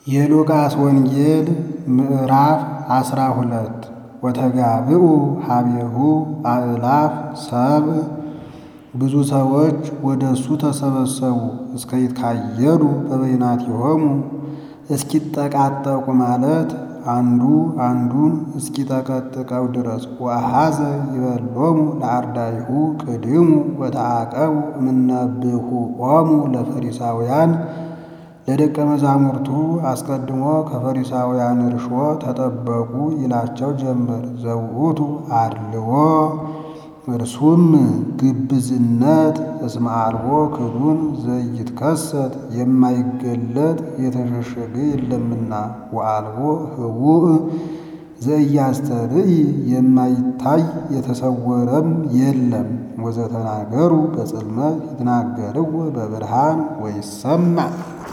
የሉቃስ ወንጌል ምዕራፍ አስራ ሁለት ወተጋብኡ ሀቤሁ አእላፍ ሰብእ ብዙ ሰዎች ወደ እሱ ተሰበሰቡ እስከ ይትካየዱ በበይናቲሆሙ እስኪጠቃጠቁ ማለት አንዱ አንዱን እስኪጠቀጥቀው ድረስ ወአኀዘ ይበሎሙ ለአርዳኢሁ ቅድሙ ወተዓቀቡ እምነብሁኦሙ ለፈሪሳውያን ለደቀ መዛሙርቱ አስቀድሞ ከፈሪሳውያን እርሾ ተጠበቁ ይላቸው ጀመር። ዘውእቱ አድልዎ እርሱም ግብዝነት እስመ አልቦ ክዱን ዘይትከሰት የማይገለጥ የተሸሸገ የለምና ወአልቦ ህቡእ ዘኢያስተርኢ የማይታይ የተሰወረም የለም። ወዘተናገሩ በጽልመት ይትናገርዎ በብርሃን ወይሰማዕ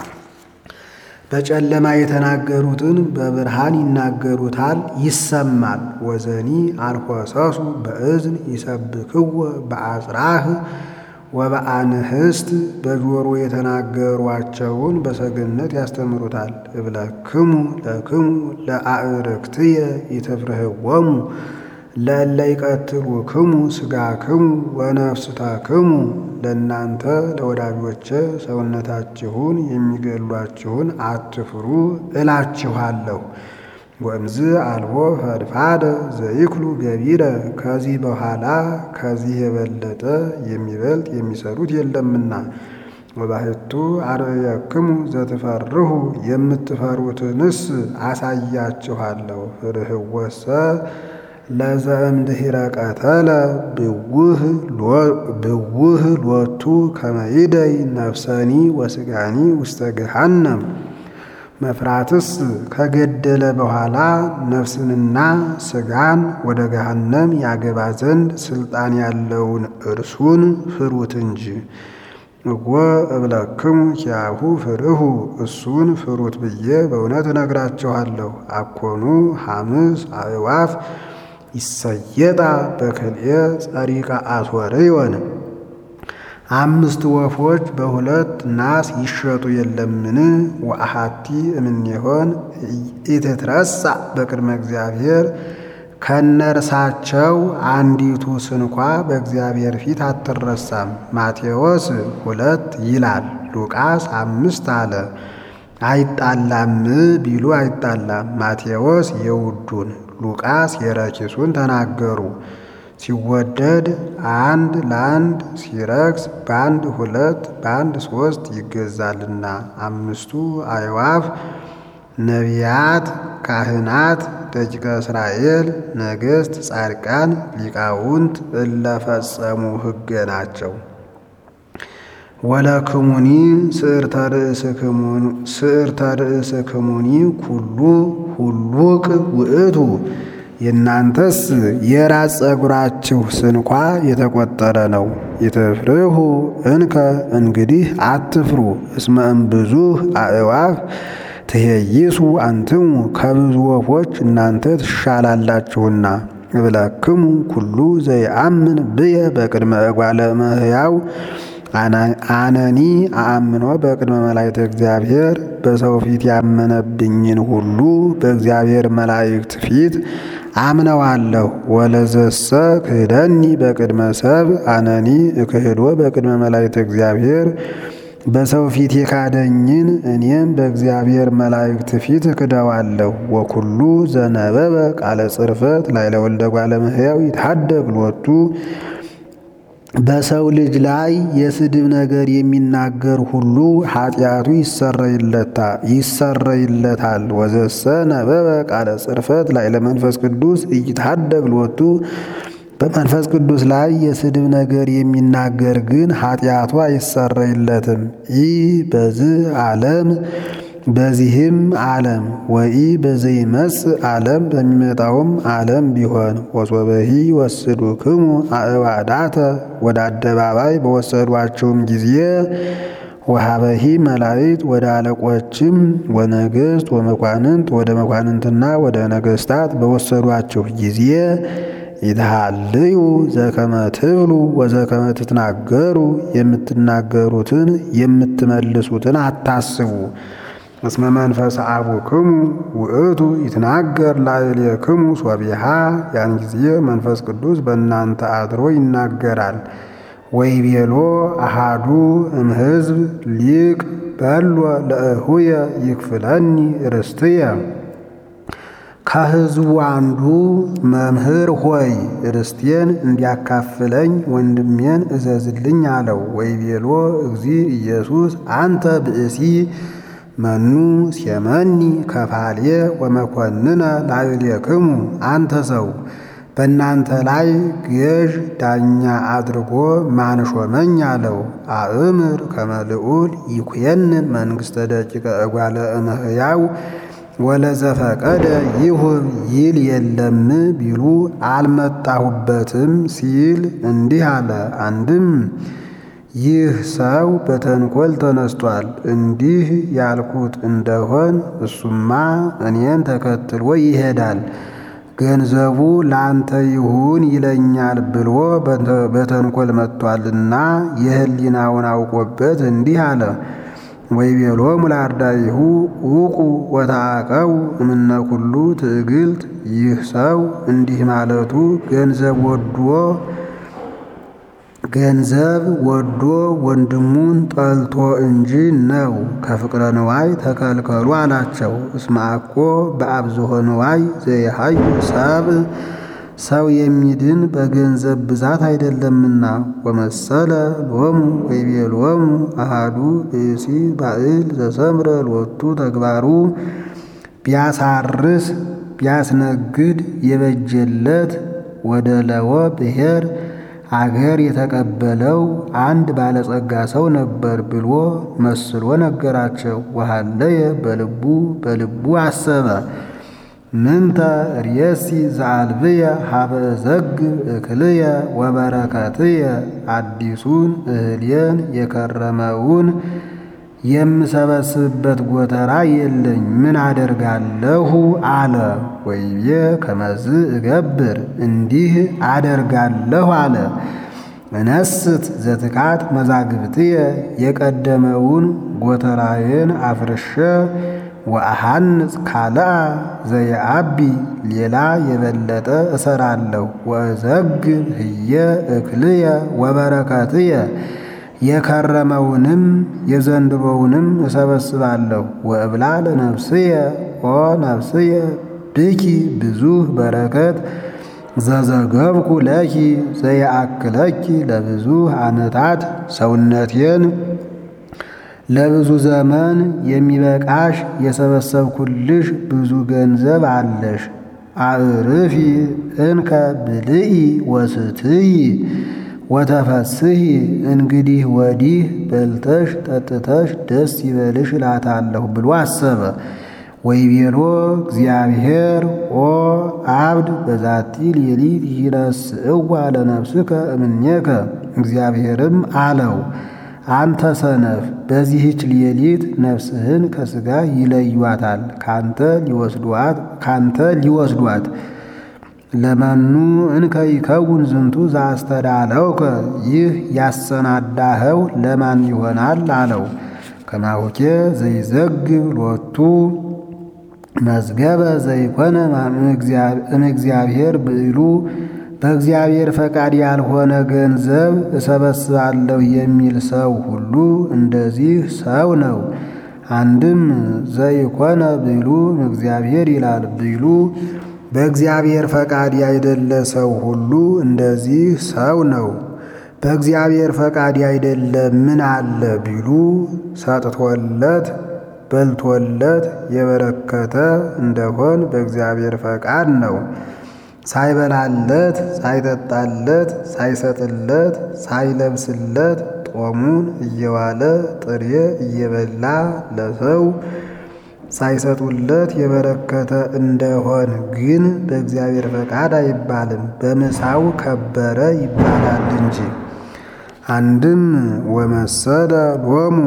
በጨለማ የተናገሩትን በብርሃን ይናገሩታል ይሰማል። ወዘኒ አልኮሰሱ በእዝን ይሰብክዎ በአጽራህ ወበአንህስት በጆሮ የተናገሯቸውን በሰገነት ያስተምሩታል። እብለክሙ ለክሙ ለአዕርክትየ ኢትፍርህዎሙ ለእለ ይቀትሉክሙ ሥጋክሙ ወነፍስታክሙ ለእናንተ ለወዳጆቼ ሰውነታችሁን የሚገድሏችሁን አትፍሩ እላችኋለሁ። ወእምዝ አልቦ ፈድፋደ ዘይክሉ ገቢረ ከዚህ በኋላ ከዚህ የበለጠ የሚበልጥ የሚሰሩት የለምና። ወባሕቱ አርአየክሙ ዘትፈርሁ የምትፈሩትንስ አሳያችኋለሁ። ፍርህወሰ ለዘእምድኅረ ቀተለ ብውህ ሎቱ ከመ ይደይ ነፍሰኒ ወሥጋኒ ውስተ ገሃነም። መፍራትስ ከገደለ በኋላ ነፍስንና ሥጋን ወደ ገሃነም ያገባ ዘንድ ሥልጣን ያለውን እርሱን ፍሩት እንጂ። እወ እብለክሙ ኪያሁ ፍርሁ እሱን ፍሩት ብዬ በእውነት እነግራችኋለሁ። አኮኑ ሐምስ አዕዋፍ ይሰየጣ በክልኤ ጸሪቀ አሶርዮን አምስት ወፎች በሁለት ናስ ይሸጡ የለምን? ወአሐቲ እምኔሆን ኢትትረሳ በቅድመ እግዚአብሔር ከነርሳቸው አንዲቱ ስንኳ በእግዚአብሔር ፊት አትረሳም። ማቴዎስ ሁለት ይላል፣ ሉቃስ አምስት አለ። አይጣላም ቢሉ አይጣላም። ማቴዎስ የውዱን ሉቃስ የረኪሱን ተናገሩ። ሲወደድ አንድ ለአንድ ሲረክስ በአንድ ሁለት በአንድ ሶስት ይገዛልና። አምስቱ አዕዋፍ ነቢያት፣ ካህናት፣ ደቂቀ እስራኤል፣ ነገሥት፣ ጻድቃን፣ ሊቃውንት እለፈጸሙ ሕገ ናቸው። ወለክሙኒ ስዕርተ ርእስክሙኒ ኩሉ ሁሉቅ ውእቱ የእናንተስ የራስ ጸጉራችሁ ስንኳ የተቆጠረ ነው። ኢትፍርሁ እንከ እንግዲህ አትፍሩ። እስመ እምብዙሕ አዕዋፍ ትሄይሱ አንትሙ ከብዙ ወፎች እናንተ ትሻላላችሁና። እብለክሙ ኩሉ ዘይአምን ብየ በቅድመ እጓለ እመሕያው አነኒ አአምኖ በቅድመ መላእክተ እግዚአብሔር በሰው ፊት ያመነብኝን ሁሉ በእግዚአብሔር መላእክት ፊት አምነዋለሁ። ወለዘሰ ክህደኒ በቅድመ ሰብ አነኒ እክህዶ በቅድመ መላእክተ እግዚአብሔር በሰው ፊት የካደኝን እኔም በእግዚአብሔር መላእክት ፊት እክደዋለሁ። ወኩሉ ዘነበበ ቃለ ጽርፈት ላዕለ ወልደ እጓለ እመሕያው ይትሐደግ ሎቱ በሰው ልጅ ላይ የስድብ ነገር የሚናገር ሁሉ ኃጢአቱ ይሰረይለታል። ወዘሰ ነበበ ቃለ ጽርፈት ላዕለ መንፈስ ቅዱስ ኢይትሐደግ ሎቱ በመንፈስ ቅዱስ ላይ የስድብ ነገር የሚናገር ግን ኃጢአቱ አይሰረይለትም። ይህ በዚህ ዓለም በዚህም ዓለም ወኢ በዘይመጽእ ዓለም በሚመጣውም ዓለም ቢሆን ወሶበሂ ወስዱክሙ አእዋዳተ ወደ አደባባይ በወሰዷቸውም ጊዜ ወሀበሂ መላእክት ወደ አለቆችም ወነገሥት ወመኳንንት ወደ መኳንንትና ወደ ነገሥታት በወሰዷቸው ጊዜ ይትሃልዩ ዘከመ ትብሉ ወዘከመ ትትናገሩ የምትናገሩትን የምትመልሱትን አታስቡ። እስመ መንፈስ አቡክሙ ውእቱ ይትናገር ላዕሌክሙ ሶቢሃ ያን ጊዜ መንፈስ ቅዱስ በእናንተ አድሮ ይናገራል። ወይቤሎ አሃዱ እምሕዝብ ሊቅ በሎ ለእሁየ ይክፍለኒ ርስትየ ከሕዝቡ አንዱ መምህር ሆይ ርስቴን እንዲያካፍለኝ ወንድሜን እዘዝልኝ አለው። ወይቤሎ እግዚ ኢየሱስ አንተ ብእሲ መኑ ሴመኒ ከፋልየ ወመኮንነ ላዕሌክሙ አንተ ሰው በእናንተ ላይ ገዥ ዳኛ አድርጎ ማን ሾመኝ አለው። አእምር ከመ ልዑል ይኩየንን መንግሥተ ደቂቀ እጓለ እመሕያው ወለዘፈቀደ ይሁብ ይል የለም ቢሉ አልመጣሁበትም ሲል እንዲህ አለ። አንድም ይህ ሰው በተንኮል ተነስቷል። እንዲህ ያልኩት እንደሆን እሱማ እኔን ተከትሎ ይሄዳል፣ ገንዘቡ ለአንተ ይሁን ይለኛል ብሎ በተንኮል መጥቷልና የሕሊናውን አውቆበት እንዲህ አለ። ወይቤሎሙ ለአርዳኢሁ ውቁ ወተዓቀቡ እምነ ኩሉ ትዕግልት። ይህ ሰው እንዲህ ማለቱ ገንዘብ ወዶ ገንዘብ ወዶ ወንድሙን ጠልቶ እንጂ ነው። ከፍቅረ ንዋይ ተከልከሉ አላቸው። እስመ አኮ በአብዝሖ ንዋይ ዘይሃዩ ሰብ ሰው የሚድን በገንዘብ ብዛት አይደለምና። ወመሰለ ሎሙ ወይቤሎሙ አሃዱ ብእሲ ባዕል ዘሰምረ ሎቱ ተግባሩ ቢያሳርስ ቢያስነግድ የበጀለት ወደ ለወ ብሔር አገር የተቀበለው አንድ ባለጸጋ ሰው ነበር ብሎ መስሎ ነገራቸው። ወሃለየ በልቡ በልቡ አሰበ ምንተ ርእሲ ዘአልብየ ሀበ ዘግብ እክልየ ወበረከትየ አዲሱን እህልየን የከረመውን የምሰበስብበት ጎተራ የለኝ፣ ምን አደርጋለሁ አለ። ወይቤ ከመዝ እገብር እንዲህ አደርጋለሁ አለ። እነስት ዘትካት መዛግብትየ የቀደመውን ጎተራዬን አፍርሸ ወአሃንጽ ካልአ ዘየአቢ ሌላ የበለጠ እሰራለሁ። ወእዘግብ ህየ እክልየ ወበረከትየ የከረመውንም የዘንድሮውንም እሰበስባለሁ። ወእብላ ለነፍስየ ኦ ነፍስየ ብኪ ብዙህ በረከት ዘዘገብኩ ለኪ ዘየአክለኪ ለብዙህ ዓመታት ሰውነቴን ለብዙ ዘመን የሚበቃሽ የሰበሰብኩልሽ ብዙ ገንዘብ አለሽ። አዕርፊ እንከ ብልኢ ወስትይ ወተፈስሂ እንግዲህ ወዲህ በልተሽ ጠጥተሽ ደስ ይበልሽ እላታለሁ ብሎ አሰበ። ወይቤሎ እግዚአብሔር ኦ አብድ በዛቲ ሌሊት ይነስእዋ ለነፍስከ እምኔከ እግዚአብሔርም አለው አንተ ሰነፍ በዚህች ሌሊት ነፍስህን ከሥጋ ይለዩዋታል፣ ካንተ ሊወስዷት ካንተ ሊወስዷት ለመኑ እንከ ይከውን ዝንቱ ዘአስተዳለውከ ይህ ያሰናዳኸው ለማን ይሆናል አለው። ከማሁኬ ዘይዘግብ ሎቱ መዝገበ ዘይኮነ እምእግዚአብሔር ብዕሉ በእግዚአብሔር ፈቃድ ያልሆነ ገንዘብ እሰበስባለሁ የሚል ሰው ሁሉ እንደዚህ ሰው ነው። አንድም ዘይኮነ ብዕሉ እግዚአብሔር ይላል። ብዕሉ በእግዚአብሔር ፈቃድ ያይደለ ሰው ሁሉ እንደዚህ ሰው ነው። በእግዚአብሔር ፈቃድ ያይደለ ምን አለ ቢሉ ሰጥቶለት በልቶለት የበረከተ እንደሆን በእግዚአብሔር ፈቃድ ነው። ሳይበላለት ሳይጠጣለት ሳይሰጥለት ሳይለብስለት ጦሙን እየዋለ ጥሬ እየበላ ለሰው ሳይሰጡለት የበረከተ እንደሆን ግን በእግዚአብሔር ፈቃድ አይባልም፣ በምሳው ከበረ ይባላል እንጂ። አንድም ወመሰለ ሎሙ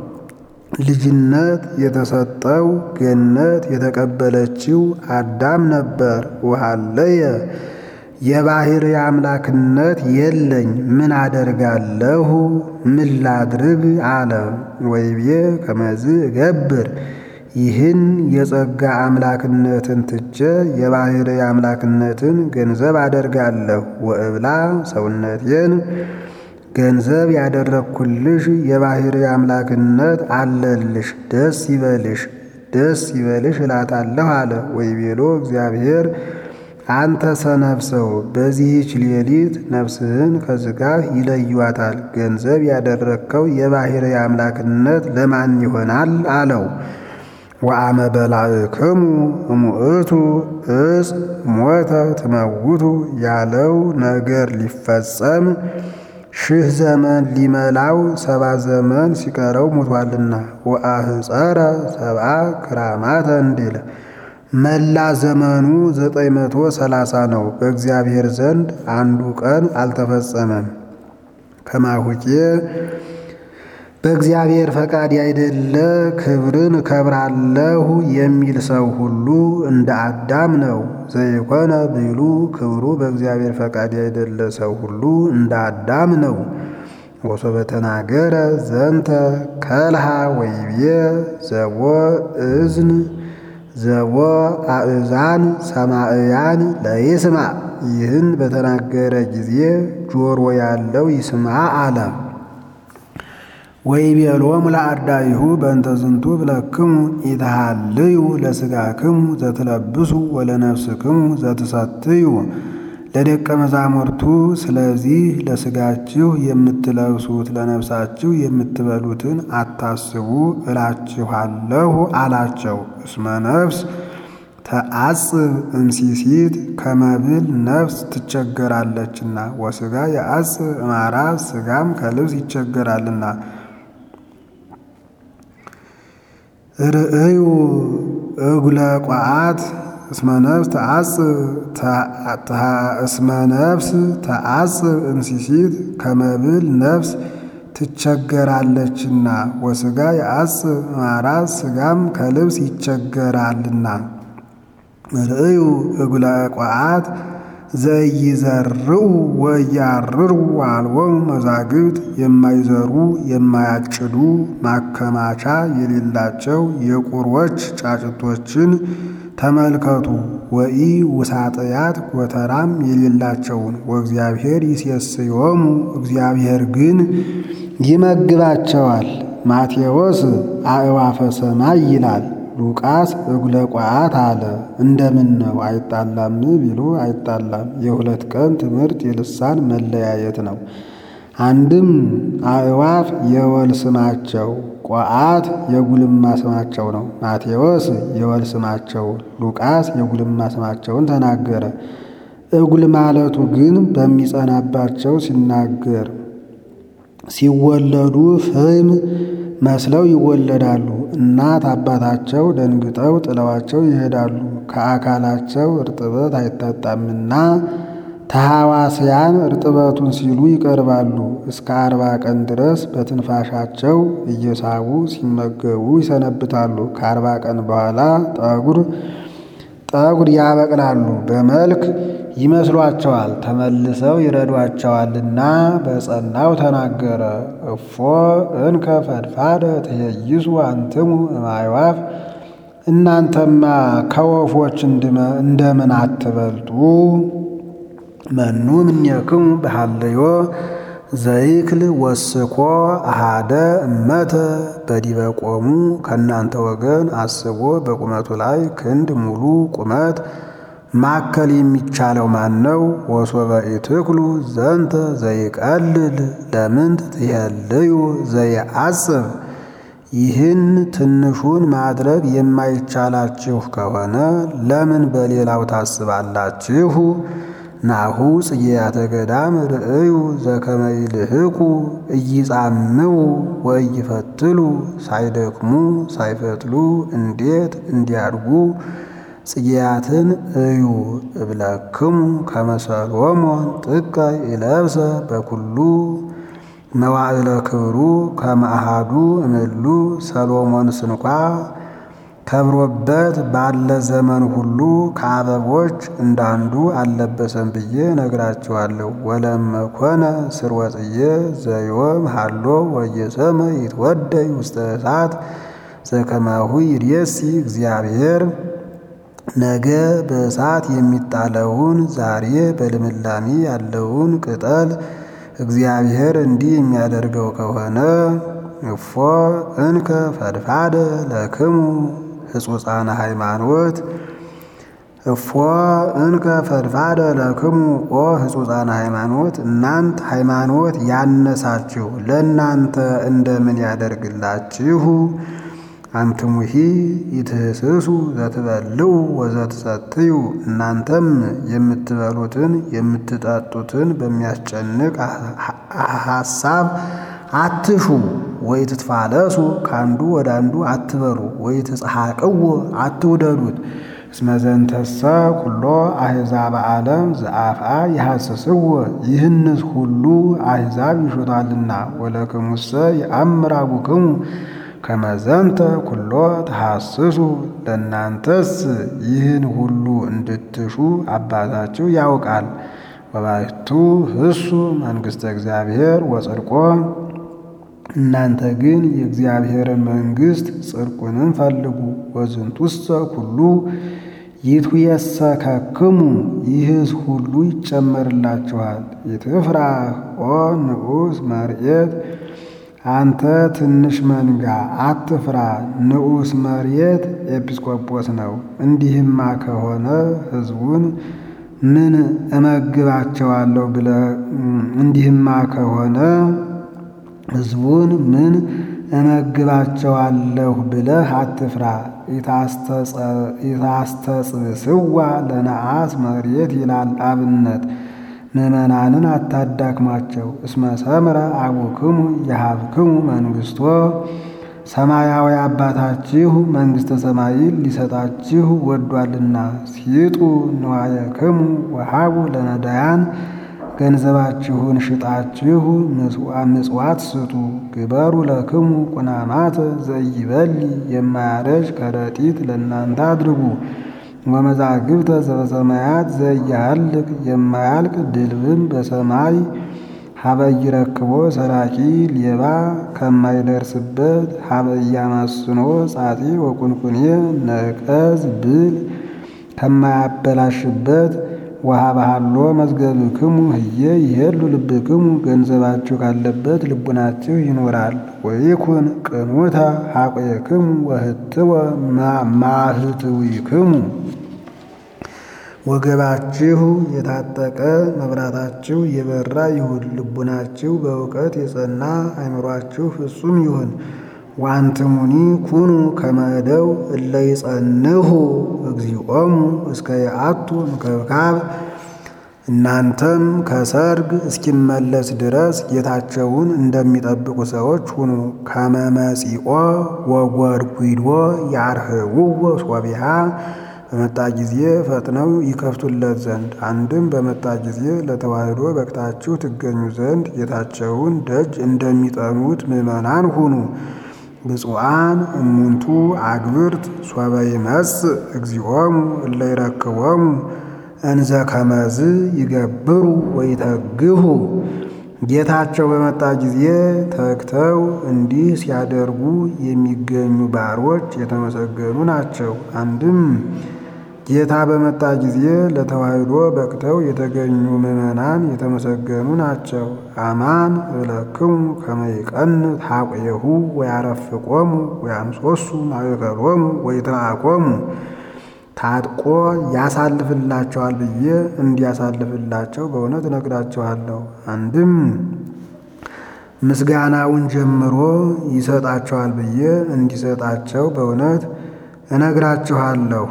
ልጅነት የተሰጠው ገነት የተቀበለችው አዳም ነበር። ውሃለየ የባሕር አምላክነት የለኝ ምን አደርጋለሁ ምን ላድርግ አለ። ወይቤ ከመዝ እገብር ይህን የጸጋ አምላክነትን ትቼ የባሕርይ አምላክነትን ገንዘብ አደርጋለሁ። ወእብላ ሰውነቴን ገንዘብ ያደረግኩልሽ የባሕርይ አምላክነት አለልሽ፣ ደስ ይበልሽ ደስ ይበልሽ እላታለሁ አለ። ወይቤሎ እግዚአብሔር አንተ ሰነፍ ሰው በዚህች ሌሊት ነፍስህን ከሥጋህ ይለዩዋታል። ገንዘብ ያደረግከው የባሕርይ አምላክነት ለማን ይሆናል አለው። ወአመ በላዕክሙ እሙእቱ እጽ ሞተ ትመውቱ ያለው ነገር ሊፈጸም ሺህ ዘመን ሊመላው ሰባ ዘመን ሲቀረው ሙቷልና። ወአህፀረ ሰብአ ክራማተ እንዲል መላ ዘመኑ ዘጠኝ መቶ ሰላሳ ነው። በእግዚአብሔር ዘንድ አንዱ ቀን አልተፈጸመም። ከማሁቄ በእግዚአብሔር ፈቃድ ያይደለ ክብርን እከብራለሁ የሚል ሰው ሁሉ እንደ አዳም ነው። ዘይኮነ ብሉ ክብሩ በእግዚአብሔር ፈቃድ ያይደለ ሰው ሁሉ እንደ አዳም ነው። ወሶበ ተናገረ ዘንተ ከልሃ ወይቤ ዘቦ እዝን ዘቦ አእዛን ሰማዕያን ለይስማ ይህን በተናገረ ጊዜ ጆሮ ያለው ይስማ አለ። ወይቤሎሙ ለአርዳኢሁ በእንተ ዝንቱ ብለክሙ ኢትሃልዩ ለሥጋክሙ ዘትለብሱ ወለነፍስክሙ ዘትሰትዩ ለደቀ መዛሙርቱ ስለዚህ ለሥጋችሁ የምትለብሱት ለነፍሳችሁ የምትበሉትን አታስቡ እላችኋለሁ አላቸው። እስመ ነፍስ ተአጽብ እምሲሲት ከመብል ነፍስ ትቸገራለችና፣ ወሥጋ የአጽብ እማራ ሥጋም ከልብስ ይቸገራልና። ርእዩ እጉለ ቋዓት እስመ ነፍስ እስመ ነፍስ ተአጽብ እምሲሲት ከመብል ነፍስ ትቸገራለችና ወሥጋ የአጽብ እማራት ሥጋም ከልብስ ይቸገራልና። ርእዩ እጉለ ቋዓት ዘይዘርኡ ወያርሩ አልቦሙ መዛግብት የማይዘሩ የማያጭዱ ማከማቻ የሌላቸው የቁሮች ጫጭቶችን ተመልከቱ። ወኢ ውሳጥያት ጎተራም የሌላቸውን ወእግዚአብሔር ይሴስዮሙ እግዚአብሔር ግን ይመግባቸዋል። ማቴዎስ አእዋፈ ሰማይ ይላል። ሉቃስ እጉለ ቋዓት አለ። እንደምን ነው አይጣላም ቢሉ አይጣላም። የሁለት ቀን ትምህርት የልሳን መለያየት ነው። አንድም አእዋፍ የወል ስማቸው፣ ቋዓት የጉልማ ስማቸው ነው። ማቴዎስ የወል ስማቸው፣ ሉቃስ የጉልማ ስማቸውን ተናገረ። እጉል ማለቱ ግን በሚጸናባቸው ሲናገር ሲወለዱ ፍም መስለው ይወለዳሉ። እናት አባታቸው ደንግጠው ጥለዋቸው ይሄዳሉ። ከአካላቸው እርጥበት አይታጣምና ተሐዋስያን እርጥበቱን ሲሉ ይቀርባሉ። እስከ አርባ ቀን ድረስ በትንፋሻቸው እየሳቡ ሲመገቡ ይሰነብታሉ። ከአርባ ቀን በኋላ ጠጉር ጠጉር ያበቅላሉ። በመልክ ይመስሏቸዋል፣ ተመልሰው ይረዷቸዋልና በጸናው ተናገረ። እፎ እንከ ፈድፋደ ትሄይሱ አንትሙ እማይዋፍ እናንተማ ከወፎች እንደምን አትበልጡ? መኑ እምኔክሙ በሃለዮ ዘይክል ወስኮ አሃደ እመተ በዲበ ቆሙ ከእናንተ ወገን አስቦ በቁመቱ ላይ ክንድ ሙሉ ቁመት ማከል የሚቻለው ማን ነው? ወሶበ ኢትክሉ ዘንተ ዘይቀልል ለምንት ትሄልዩ ዘይአጽብ ይህን ትንሹን ማድረግ የማይቻላችሁ ከሆነ ለምን በሌላው ታስባላችሁ? ናሁ ጽጌያተ ገዳም ርእዩ ዘከመ ይልህቁ እይጻምው ወእይፈትሉ ሳይደክሙ ሳይፈትሉ እንዴት እንዲያድጉ ጽጌያትን እዩ እብለክሙ ከመሰሎሞን ጥቀ ይለብሰ በኩሉ መዋዕለ ክብሩ ከመአሃዱ እምሉ ሰሎሞን ስንኳ ከብሮበት ባለ ዘመን ሁሉ ከአበቦች እንዳንዱ አልለበሰም ብዬ ነግራችኋለሁ። ወለመኮነ ስርወጽዬ ዘዮም ሃሎ ወየሰመ ይትወደይ ውስተ እሳት ዘከማሁ ይርየሲ እግዚአብሔር ነገ በእሳት የሚጣለውን ዛሬ በልምላሜ ያለውን ቅጠል እግዚአብሔር እንዲህ የሚያደርገው ከሆነ እፎ እንከ ፈድፋደ ለክሙ ሕጹፃነ ሃይማኖት እፎ እንከ ፈድፋደ ለክሙ ኦ ሕጹፃነ ሃይማኖት እናንት ሃይማኖት ያነሳችሁ ለእናንተ እንደምን ያደርግላችሁ? አንትሙሂ ይትህስሱ ዘትበልዑ ወዘትሰትዩ እናንተም የምትበሉትን የምትጠጡትን በሚያስጨንቅ ሐሳብ አትሹ። ወይ ትትፋለሱ ከአንዱ ወደ አንዱ አትበሉ። ወይ ትጽሐቅዎ አትውደዱት። እስመ ዘንተሰ ኩሎ አሕዛብ ዓለም ዘአፍአ ይሐስስዎ ይህንስ ሁሉ አሕዛብ ይሹታልና። ወለክሙሰ የአምር አቡክሙ ከመ ዘንተ ኩሎ ተሐስሱ ለእናንተስ ይህን ሁሉ እንድትሹ አባታችሁ ያውቃል። ወባሕቱ ህሱ መንግሥተ እግዚአብሔር ወጽድቆ እናንተ ግን የእግዚአብሔርን መንግሥት ጽድቁንም ፈልጉ። ወዝንቱሰ ኩሉ ይትየሰከክሙ ይህስ ሁሉ ይጨመርላችኋል። ይትፍራህ ኦ ንዑስ መርኤት አንተ ትንሽ መንጋ አትፍራ፣ ንዑስ መርየት ኤጲስቆጶስ ነው። እንዲህማ ከሆነ ሕዝቡን ምን እመግባቸዋለሁ ብለህ እንዲህማ ከሆነ ሕዝቡን ምን እመግባቸዋለሁ ብለህ አትፍራ። ኢታስተጽስዋ ለነአስ መሬት ይላል አብነት ምዕመናንን አታዳክሟቸው። እስመ ሰምረ አቡክሙ የሀብክሙ መንግሥቶ ሰማያዊ አባታችሁ መንግሥተ ሰማይን ሊሰጣችሁ ወዷልና። ሲጡ ንዋየክሙ ወሃቡ ለነዳያን ገንዘባችሁን ሽጣችሁ ምጽዋት ስጡ። ግበሩ ለክሙ ቁናማት ዘይበሊ የማያረጅ ከረጢት ለእናንተ አድርጉ። ወመዛግብተ ዘበሰማያት ዘያልቅ የማያልቅ ድልብም በሰማይ ሀበ ይረክቦ ሰራቂ ሌባ ከማይደርስበት ሀበ እያማስኖ ጻጺ ወቁንቁኔ ነቀዝ ብል ከማያበላሽበት ወሀበሃሎ መዝገብክሙ ህየ ይሄሉ ልብክሙ ገንዘባችሁ ካለበት ልቡናችሁ ይኖራል። ወይኩን ቅኑተ ሀቆየክሙ ወህትወ ማህትዊክሙ ወገባችሁ የታጠቀ መብራታችሁ የበራ ይሁን። ልቡናችሁ በእውቀት የጸና አእምሯችሁ ፍጹም ይሁን። ዋንትሙኒ ኩኑ ከመደው እለ ይጸንሁ እግዚኦሙ እስከ የአቱ ምክብካብ እናንተም ከሰርግ እስኪመለስ ድረስ ጌታቸውን እንደሚጠብቁ ሰዎች ሁኑ። ከመመጺኦ ወጐድጒዶ ያርህውዎ ሶቢሃ በመጣ ጊዜ ፈጥነው ይከፍቱለት ዘንድ አንድም በመጣ ጊዜ ለተዋሕዶ በቅታችሁ ትገኙ ዘንድ ጌታቸውን ደጅ እንደሚጠኑት ምዕመናን ሁኑ። ብፁዓን እሙንቱ አግብርት ሶበ ይመጽእ እግዚኦሙ እለ ይረክቦሙ እንዘ ከመዝ ይገብሩ ወይተግሁ። ጌታቸው በመጣ ጊዜ ተግተው እንዲህ ሲያደርጉ የሚገኙ ባሮች የተመሰገኑ ናቸው። አንድም ጌታ በመጣ ጊዜ ለተዋሕዶ በቅተው የተገኙ ምዕመናን የተመሰገኑ ናቸው። አማን እብለክሙ ከመ ይቀንት ሐቆየሁ ወያረፍቆሙ ወያምሶሱ ማእከሎሙ ወይትራኮሙ ታጥቆ ያሳልፍላቸዋል ብዬ እንዲያሳልፍላቸው በእውነት እነግራቸዋለሁ። አንድም ምስጋናውን ጀምሮ ይሰጣቸዋል ብዬ እንዲሰጣቸው በእውነት እነግራችኋለሁ።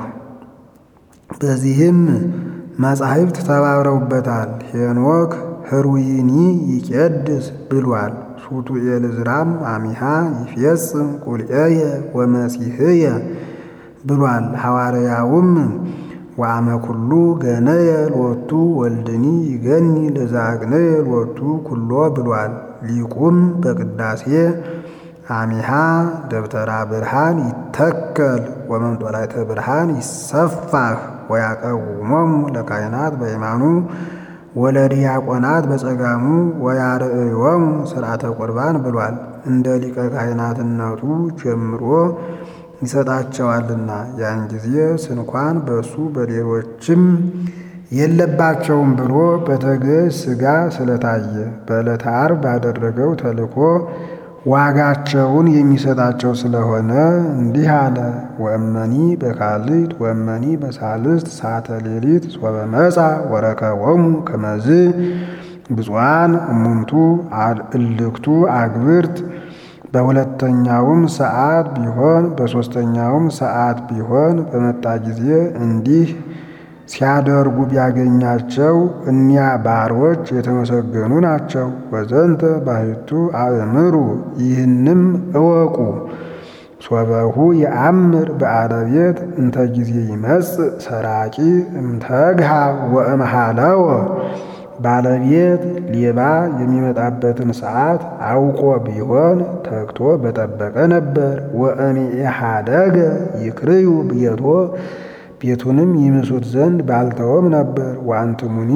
በዚህም መጻሕፍት ተባብረውበታል። ሄኖክ ህሩይኒ ይቄድስ ብሏል። ሱቱኤል ዕዝራም አሚሃ ይፌጽም ቁልኤየ ወመሲሕየ ብሏል። ሐዋርያውም ወአመ ኩሉ ገነየ ሎቱ ወልድኒ ይገኒ ለዛግነየ ሎቱ ኩሎ ብሏል። ሊቁም በቅዳሴ አሚሃ ደብተራ ብርሃን ይተከል ወመንጦላዕተ ብርሃን ይሰፋህ ወያቀውሞሙ ለካህናት በየማኑ ወለዲያቆናት በጸጋሙ ወያርእዮሙ ስርዓተ ቁርባን ብሏል። እንደ ሊቀ ካህናትነቱ ጀምሮ ይሰጣቸዋልና ያን ጊዜ ስንኳን በእሱ በሌሎችም የለባቸውም ብሎ በተገዥ ሥጋ ስለታየ በዕለተ ዓርብ ባደረገው ተልኮ ዋጋቸውን የሚሰጣቸው ስለሆነ እንዲህ አለ። ወእመኒ በካልት ወእመኒ በሳልስት ሰዓተ ሌሊት ሶበ መጻ ወረከቦሙ ከመዝ ብፁዓን እሙንቱ እልክቱ አግብርት በሁለተኛውም ሰዓት ቢሆን በሦስተኛውም ሰዓት ቢሆን በመጣ ጊዜ እንዲህ ሲያደርጉ ቢያገኛቸው እኒያ ባሮች የተመሰገኑ ናቸው። ወዘንተ ባሕቱ አእምሩ ይህንም እወቁ። ሶበሁ የአምር በአረቤት እንተ ጊዜ ይመጽእ ሰራቂ እምተግሃ ወእምሃለወ ባለቤት ሌባ የሚመጣበትን ሰዓት አውቆ ቢሆን ተግቶ በጠበቀ ነበር። ወእምኢሃደገ ይክርዩ ብየቶ ቤቱንም ይምሱት ዘንድ ባልተወም ነበር። ወአንትሙኒ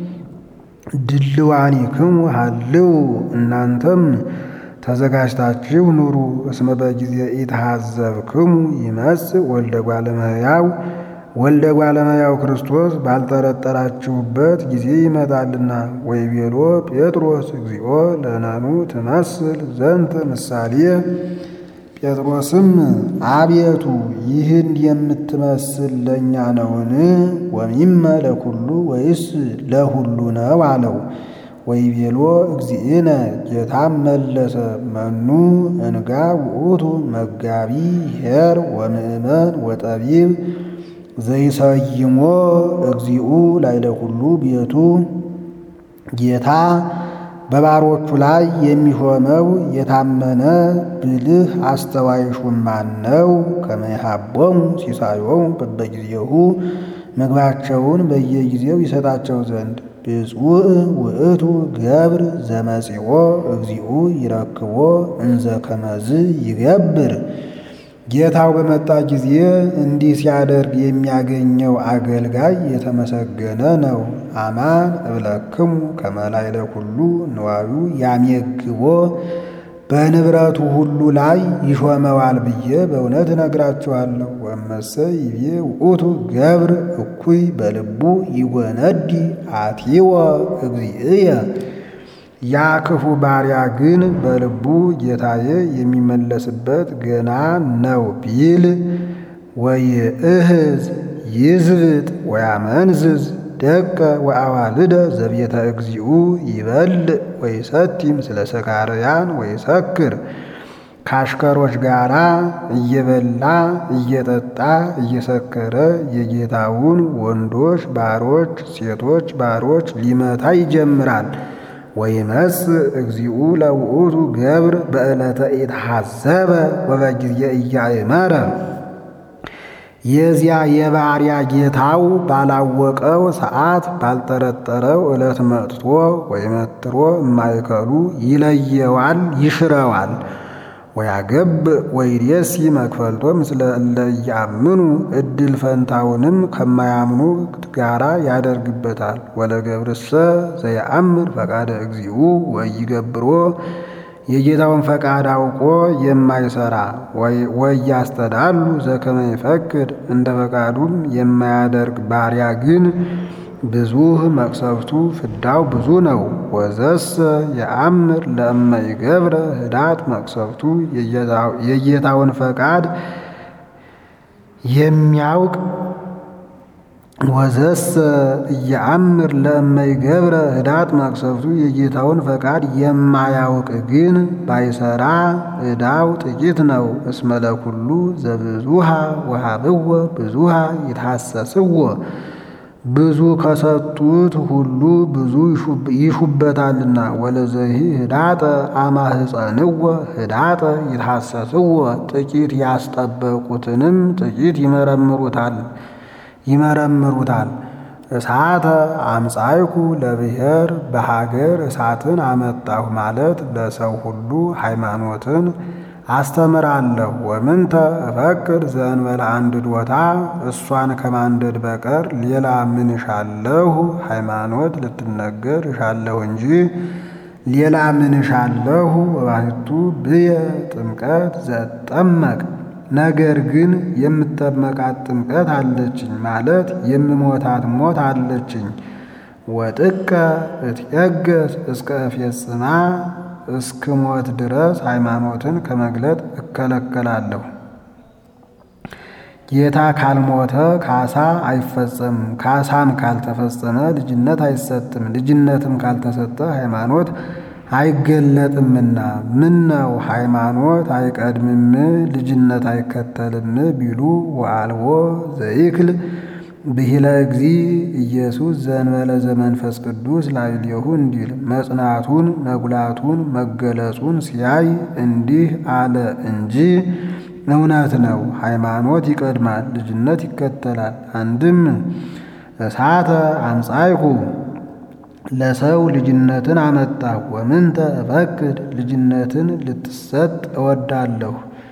ድልዋኒክሙ ሀልው እናንተም ተዘጋጅታችሁ ኑሩ። እስመ በጊዜ ኢትሃዘብክሙ ይመጽእ ወልደ እጓለ እመሕያው ወልደ እጓለ እመሕያው ክርስቶስ ባልጠረጠራችሁበት ጊዜ ይመጣልና። ወይቤሎ ጴጥሮስ እግዚኦ ለነኑ ትመስል ዘንተ ምሳሌ ጴጥሮስም አቤቱ ይህን የምትመስል ለእኛ ነውን? ወሚመ ለኩሉ ወይስ ለሁሉ ነው አለው። ወይቤሎ እግዚእነ ጌታም መለሰ መኑ እንጋ ውእቱ መጋቢ ኄር ወምእመን ወጠቢብ ዘይሰይሞ እግዚኡ ላዕለ ኩሉ ቤቱ ጌታ በባሮቹ ላይ የሚሾመው የታመነ ብልህ አስተዋይ ሹም ማን ነው? ከመ ይሃቦሙ ሲሳዮሙ በበጊዜሁ ምግባቸውን በየጊዜው ይሰጣቸው ዘንድ ብፁዕ ውእቱ ገብር ዘመጺኦ እግዚኡ ይረክቦ እንዘ ከመዝ ይገብር። ጌታው በመጣ ጊዜ እንዲህ ሲያደርግ የሚያገኘው አገልጋይ የተመሰገነ ነው። አማን እብለክሙ ከመ ላዕለ ኩሉ ንዋዩ ያሜግቦ በንብረቱ ሁሉ ላይ ይሾመዋል ብዬ በእውነት እነግራችኋለሁ። ወመሰ ይቤ ውእቱ ገብር እኩይ በልቡ ይጎነዲ አቲወ እግዚእየ ያ ክፉ ባሪያ ግን በልቡ ጌታዬ የሚመለስበት ገና ነው ቢል ወይእህዝ ይዝብጥ ወያመንዝዝ ደቀ ወአዋልደ ዘቤተ እግዚኡ ይበልዕ ወይሰቲም ስለ ሰካርያን ወይሰክር ከአሽከሮች ጋራ እየበላ እየጠጣ እየሰከረ የጌታውን ወንዶች ባሮች ሴቶች ባሮች ሊመታ ይጀምራል። ወይመጽእ እግዚኡ ለውእቱ ገብር በዕለተ ኢትሐዘበ ወበጊዜ ኢያእመረ የዚያ የባሪያ ጌታው ባላወቀው ሰዓት ባልጠረጠረው ዕለት መጥቶ ወይመትሮ እማይከሉ ይለየዋል፣ ይሽረዋል። ወያገብ ወይሬሲ መክፈልቶ ምስለ እለ ኢያምኑ እድል ፈንታውንም ከማያምኑ ጋራ ያደርግበታል። ወለገብርሰ ዘየአምር ፈቃደ እግዚኡ ወይገብሮ የጌታውን ፈቃድ አውቆ የማይሰራ ወያስተዳሉ ዘከመ ይፈቅድ እንደ ፈቃዱም የማያደርግ ባሪያ ግን ብዙህ መቅሰፍቱ ፍዳው ብዙ ነው። ወዘሰ የአምር ለእመ ይገብረ ህዳት መቅሰፍቱ የጌታውን ፈቃድ የሚያውቅ ወዘሰ እየአምር ለእመ ይገብረ ህዳት መቅሰፍቱ የጌታውን ፈቃድ የማያውቅ ግን ባይሰራ ዕዳው ጥቂት ነው። እስመ ለኩሉ ዘብዙሃ ወሃብዎ ብዙሃ ይትሐሰስዎ ብዙ ከሰጡት ሁሉ ብዙ ይሹበታልና። ወለዘሂ ህዳጠ አማህፀንዎ ህዳጠ ይትሐሰስዎ ጥቂት ያስጠበቁትንም ጥቂት ይመረምሩታል ይመረምሩታል። እሳተ አምጻይኩ ለብሔር በሀገር እሳትን አመጣሁ ማለት ለሰው ሁሉ ሃይማኖትን አስተምራለሁ። ወምንተ እፈቅድ ዘእንበለ አንድዶታ እሷን ከማንደድ በቀር ሌላ ምን እሻለሁ? ሃይማኖት ልትነገር እሻለሁ እንጂ ሌላ ምን እሻለሁ? እባሕቱ ብየ ጥምቀት ዘጠመቅ ነገር ግን የምጠመቃት ጥምቀት አለችኝ ማለት የምሞታት ሞት አለችኝ። ወጥቀ እትየገስ እስከ እፌጽማ እስክሞት ድረስ ሃይማኖትን ከመግለጥ እከለከላለሁ። ጌታ ካልሞተ ካሳ አይፈጸምም። ካሳም ካልተፈጸመ ልጅነት አይሰጥም። ልጅነትም ካልተሰጠ ሃይማኖት አይገለጥምና ምን ነው ሃይማኖት አይቀድምም ልጅነት አይከተልም ቢሉ ወአልቦ ዘይክል ብሂለ እግዚ ኢየሱስ ዘእንበለ ዘመንፈስ ቅዱስ ላዕሌሁ እንዲል መጽናቱን መጉላቱን መገለጹን ሲያይ እንዲህ አለ እንጂ እውነት ነው። ሃይማኖት ይቀድማል፣ ልጅነት ይከተላል። አንድም እሳተ አምጻይኩ ለሰው ልጅነትን አመጣሁ። ወምንተ እፈቅድ ልጅነትን ልትሰጥ እወዳለሁ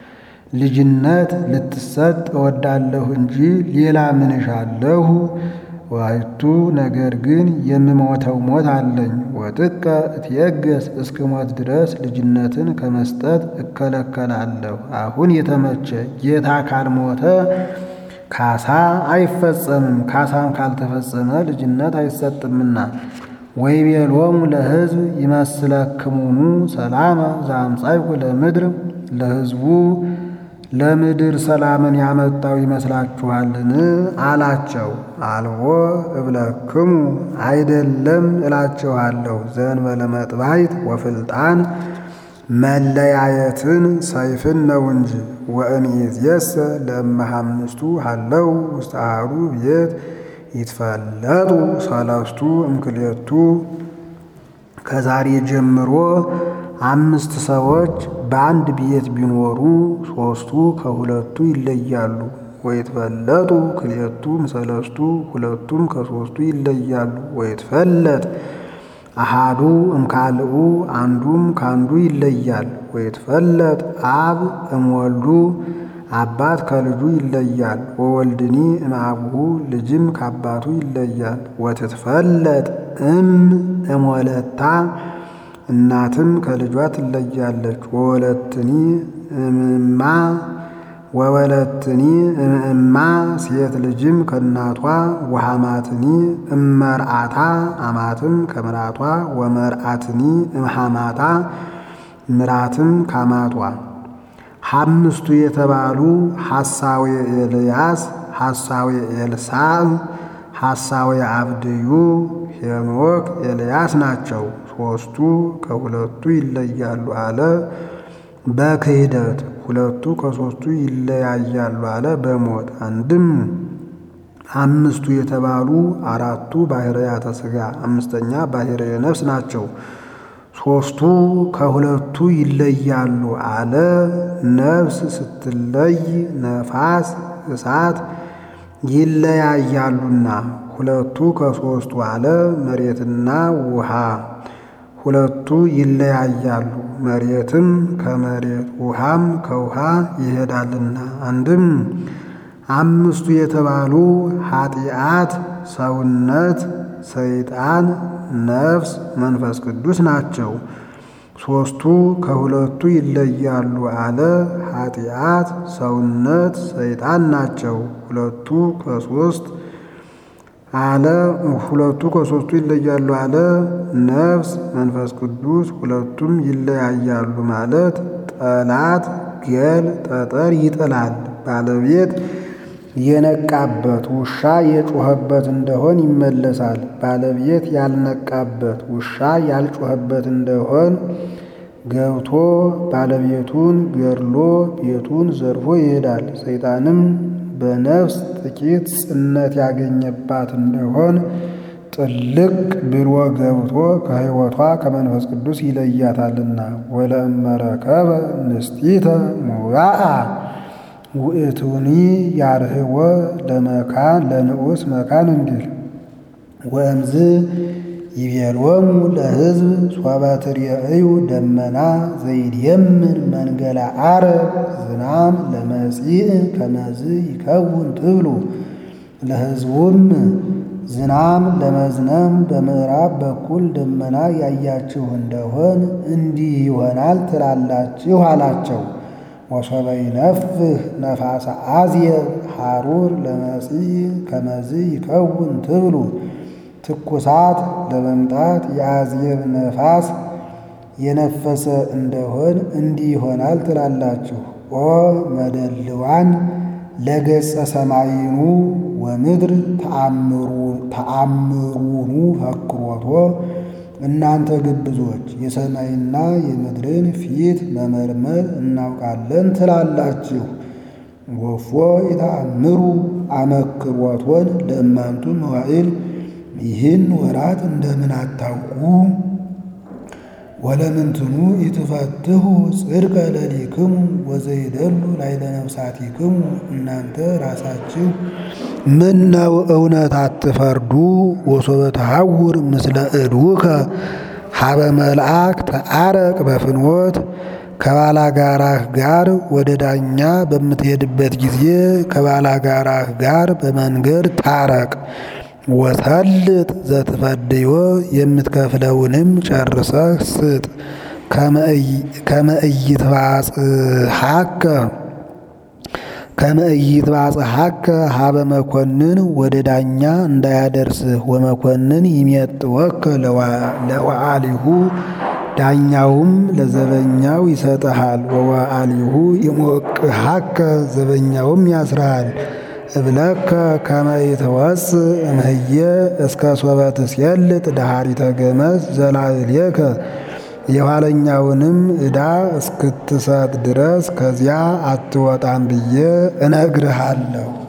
ልጅነት ልትሰጥ እወዳለሁ እንጂ ሌላ ምን እሻለሁ? ዋይቱ ነገር ግን የምሞተው ሞት አለኝ። ወጥቀ እትየገስ እስክሞት ድረስ ልጅነትን ከመስጠት እከለከላለሁ። አሁን የተመቸ ጌታ ካልሞተ ካሳ አይፈጸምም። ካሳም ካልተፈጸመ ልጅነት አይሰጥምና ወይቤሎሙ ለሕዝብ ይመስለክሙኑ ሰላመ ዘአምጻእኩ ለምድር ለሕዝቡ ለምድር ሰላምን ያመጣው ይመስላችኋልን? አላቸው። አልቦ እብለክሙ አይደለም እላችኋለሁ። ዘእንበለ መጥባሕት ወፍልጣን መለያየትን ሰይፍን ነው እንጂ ወእምይእዜሰ ለእመ አምስቱ ሀለው ውስተ አሐዱ ቤት ይትፈለጡ ሰለስቱ እምክልኤቱ ከዛሬ ጀምሮ አምስት ሰዎች በአንድ ቤት ቢኖሩ ሦስቱ ከሁለቱ ይለያሉ። ወይትፈለጡ ክልኤቱ እምሰለስቱ ሁለቱም ከሦስቱ ይለያሉ። ወይትፈለጥ አሃዱ እምካልኡ አንዱም ካንዱ ይለያል። ወይትፈለጥ አብ እምወልዱ አባት ከልጁ ይለያል። ወወልድኒ እምአቡሁ ልጅም ከአባቱ ይለያል። ወትትፈለጥ እም እምወለታ እናትም ከልጇ ትለያለች። ወወለትኒ እምማ ወወለትኒ እምእማ ሴት ልጅም ከእናቷ ወሐማትኒ እመርአታ አማትም ከምራቷ ወመርአትኒ እምሐማታ ምራትም ካማቷ አምስቱ የተባሉ ሐሳዌ ኤልያስ፣ ሐሳዌ ኤልሳዕ፣ ሐሳዌ አብድዩ፣ ሄኖክ፣ ኤልያስ ናቸው። ሦስቱ ከሁለቱ ይለያሉ አለ በክህደት ሁለቱ ከሦስቱ ይለያያሉ አለ በሞት አንድም አምስቱ የተባሉ አራቱ ባሕርያተ ሥጋ አምስተኛ ባሕርየ ነፍስ ናቸው። ሦስቱ ከሁለቱ ይለያሉ አለ ነፍስ ስትለይ ነፋስ እሳት ይለያያሉና ሁለቱ ከሦስቱ አለ መሬትና ውሃ ሁለቱ ይለያያሉ መሬትም ከመሬት ውሃም ከውሃ ይሄዳልና። አንድም አምስቱ የተባሉ ኃጢአት፣ ሰውነት፣ ሰይጣን፣ ነፍስ፣ መንፈስ ቅዱስ ናቸው። ሦስቱ ከሁለቱ ይለያሉ አለ ኃጢአት፣ ሰውነት፣ ሰይጣን ናቸው። ሁለቱ ከሦስት አለ ሁለቱ ከሦስቱ ይለያሉ አለ ነፍስ መንፈስ ቅዱስ ሁለቱም ይለያያሉ ማለት ጠላት ገል ጠጠር ይጥላል ባለቤት የነቃበት ውሻ የጮኸበት እንደሆን ይመለሳል። ባለቤት ያልነቃበት ውሻ ያልጮኸበት እንደሆን ገብቶ ባለቤቱን ገድሎ ቤቱን ዘርፎ ይሄዳል። ሰይጣንም በነፍስ ጥቂት ጽነት ያገኘባት እንደሆን ጥልቅ ብሎ ገብቶ ከሕይወቷ ከመንፈስ ቅዱስ ይለያታልና ወለእመረከበ ንስቲተ ሙባአ ውእቱኒ ያርህወ ለመካን ለንዑስ መካን እንዲል ወእምዝ ይቤሎሙ ለሕዝብ ሶበ ትርእዩ ደመና ዘይድየምን መንገለ ዓረብ ዝናም ለመጺእ ከመዝ ይከውን ትብሉ። ለሕዝቡም ዝናም ለመዝነም በምዕራብ በኩል ደመና ያያችሁ እንደሆን እንዲህ ይሆናል ትላላችሁ አላቸው። ወሶበ ይነፍህ ነፋሰ አዝየብ ሐሩር ለመጺእ ከመዝ ይከውን ትብሉ። ትኩሳት ለመምጣት የአዝየብ ነፋስ የነፈሰ እንደሆን እንዲህ ይሆናል ትላላችሁ። ኦ መደልዋን ለገጸ ሰማይኑ ወምድር ተአምሩኑ ፈክሮቶ እናንተ ግብዞች የሰማይና የምድርን ፊት መመርመር እናውቃለን ትላላችሁ። ወፎ የተአምሩ አመክሮቶን ለእማንቱ መዋዕል ይህን ወራት እንደምን አታውቁ? ወለምንትኑ ኢትፈትሁ ጽድቀ ለሊክሙ ወዘይደሉ ላይለ ነፍሳቲክሙ እናንተ ራሳችሁ ምን ነው እውነት አትፈርዱ? ወሶበ ተሐውር ምስለ እድውከ ሀበ መልአክ ተአረቅ በፍኖት ከባላጋራህ ጋር ወደ ዳኛ በምትሄድበት ጊዜ ከባላጋራህ ጋር በመንገድ ታረቅ። ወሰልጥ ዘትፈድዮ የምትከፍለውንም ጨርሰህ ስጥ። ከመእይትባጽሐከ ከመእይትባጽሐከ ሀበ መኮንን ወደ ዳኛ እንዳያደርስህ ወመኮንን ይሜጥወከ ለወአሊሁ ዳኛውም ለዘበኛው ይሰጥሃል። ወወአሊሁ ይሞቅሐከ ዘበኛውም ያስርሃል። እብለከ ከመ ይትወፅእ እምህየ እስከ ሶበ ትስየልጥ ደኃሪተ ገመዝ ዘላዕሌከ የኋለኛውንም ዕዳ እስክትሰጥ ድረስ ከዚያ አትወጣም ብዬ እነግርሃለሁ።